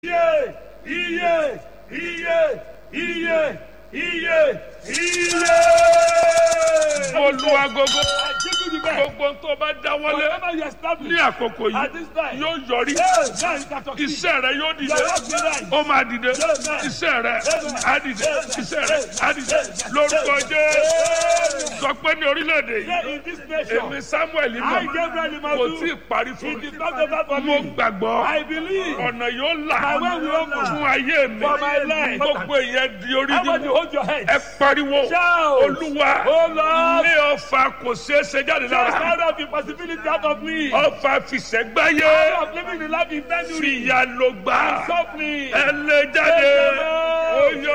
iye iye iye iye iye iye. mo lu agogo I give you the best. gbogbo tó bá dáwọ́lé Whatever you establish ní àkókò at yìí this time. yóò yọrí Yes, now you can succeed. iṣẹ́ rẹ yóò dìde Your work will rise. ó máa dìde iṣẹ́ rẹ á dìde iṣẹ́ rẹ á dìde lórúkọ Jésù sọ pé ní orílẹ̀-èdè yìí Here in this nation, èmi Samuel I mọ̀ Gabriel kò tí ì Imadu, parí fún it mi is not over for mo me. gbàgbọ́ I believe ọ̀nà yóò là My way will open. fún ayé mi for my life. gbogbo ìyẹn di orí How about you nínú hold your head? ẹ pariwo Shout. olúwa Oh Lord, ilé ọfà kò ṣeé ṣe jáde just lára out of the possibility out of me. ọfà fìṣẹ́gbáyé Out of living the life in January. fìyà ló gbà Softly. ẹ lè jáde oyè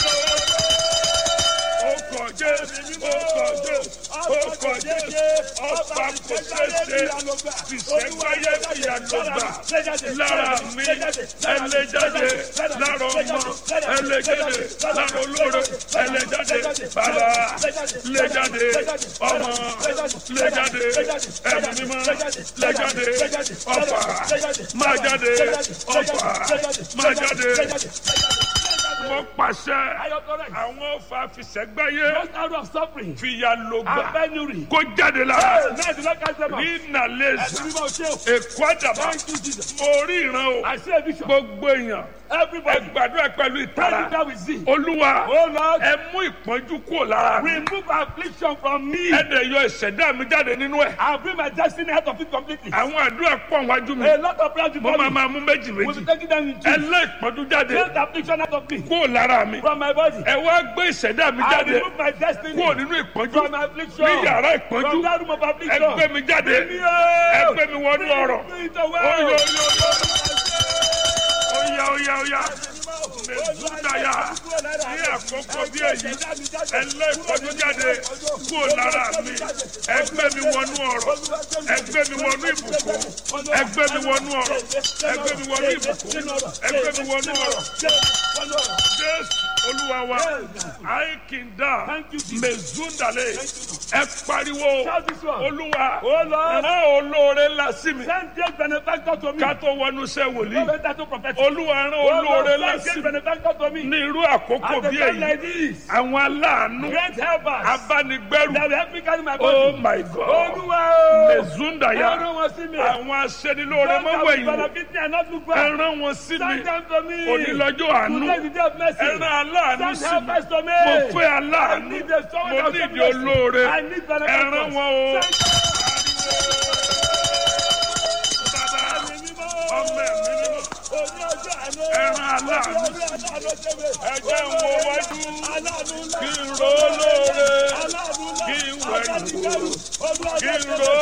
ọkọ̀ jẹ́ ọkọ̀ jẹ́ ọkọ̀ jẹ́ ọfà kò ṣeé ṣe fìṣẹ́gbáyé fìyà ló gbà lára mi ẹ lè jáde lára ọmọ ẹ lè jáde lára olóore ẹ lè jáde bàbá lè jáde ọmọ lè jáde ẹ̀mí mímọ́ lè jáde ọfà máa jáde ọfà máa jáde wọ́n pàṣẹ àwọn ọfà fìṣẹ́gbáyé Just out of suffering fìyà ló and gbà penury. kó jáde lára Now the Lord cast them out. ní nàlẹ́sì Ẹ̀sìn mímọ́ ṣe o. èkó àdàbà Thank you, Jesus. mo rí ìran o I see a vision. gbogbo èèyàn ẹ Everybody, gbàdúrà pẹ̀lú pray ìtara that we see. olúwa Oh Lord, ẹ mú ìpọ́njú kúrò lára mi remove affliction from me. ẹ dẹ̀ yọ ìṣẹ̀dá mi jáde nínú ẹ̀ I'll bring my destiny out of it completely. àwọn àdúrà pọ̀ wájú mi A lot of prayers mo before máa me. máa mú méjì We'll méjì be taking them in ẹ two. lé ìpọ́njú jáde Take the affliction out of me. kúrò lára mi From my body. ẹ wá gbé ìṣẹ̀dá mi I jáde remove my destiny. kúrò nínú ìpọ́njú From affliction. ní yàrá From ìpọ́njú that room of ẹ affliction. gbé mi jáde Bring me out. ẹ gbé mi wọnú ọ̀rọ̀ Bring it away. Oyo, oyo, oya oya oya mẹsùdáyà ní àkókò bí èyí ẹlẹ́ ìpọ́njú jáde kúrò lára mi ẹgbẹ́ mi wọnú ọ̀rọ̀ ẹgbẹ́ mi wọnú ìbùkún ẹgbẹ́ mi wọnú ọ̀rọ̀ ẹgbẹ́ mi wọnú ìbùkún ẹgbẹ́ mi wọnú ọ̀rọ̀ jésù olúwa wa àìkìndà mẹsùdàlẹ̀ ẹ pariwo Shout this one. olúwa Oh Lord, rán olóore ńlá sí mi send great benefactor to me. ká tó wọnú iṣẹ́ wòlíì Better to prophet. olúwa rán Oh Lord, olóore send ńlá great sí mi benefactor to me. ní irú àkókò At the bí time èyí like this, àwọn aláàánú great helpers abánigbẹ́rù that will help me carry my oh body. my god Olúwa o. mezundaya Ẹran wọn sí mi. àwọn aṣẹ́nilóore Don't have mọ́wẹ́yìn benefit me and not look back. ẹran wọn sí mi Send them to me. onílọ́jọ́ àánú Today is the day of mercy. ẹran aláàánú Send sí mi helpers to me. mo fẹ́ I aláàánú need the someone mo that will ní show ìdí me mercy. olóore I need benefactors. ẹran wọn o Send bàbá ẹ̀mí mímọ́. ọmọ ẹ̀mí mímọ́ Òní ọjọ́ àná. ẹran aláàánú Òní ọjọ́ àná ṣe mi. ẹjẹ́ ń wo wájú Aláàánú ńlá. kí n ro lóore Aláàánú ńlá. kí n wẹ̀yìn Aláàánú ńlá. Olúwa kí n ṣe mi. ro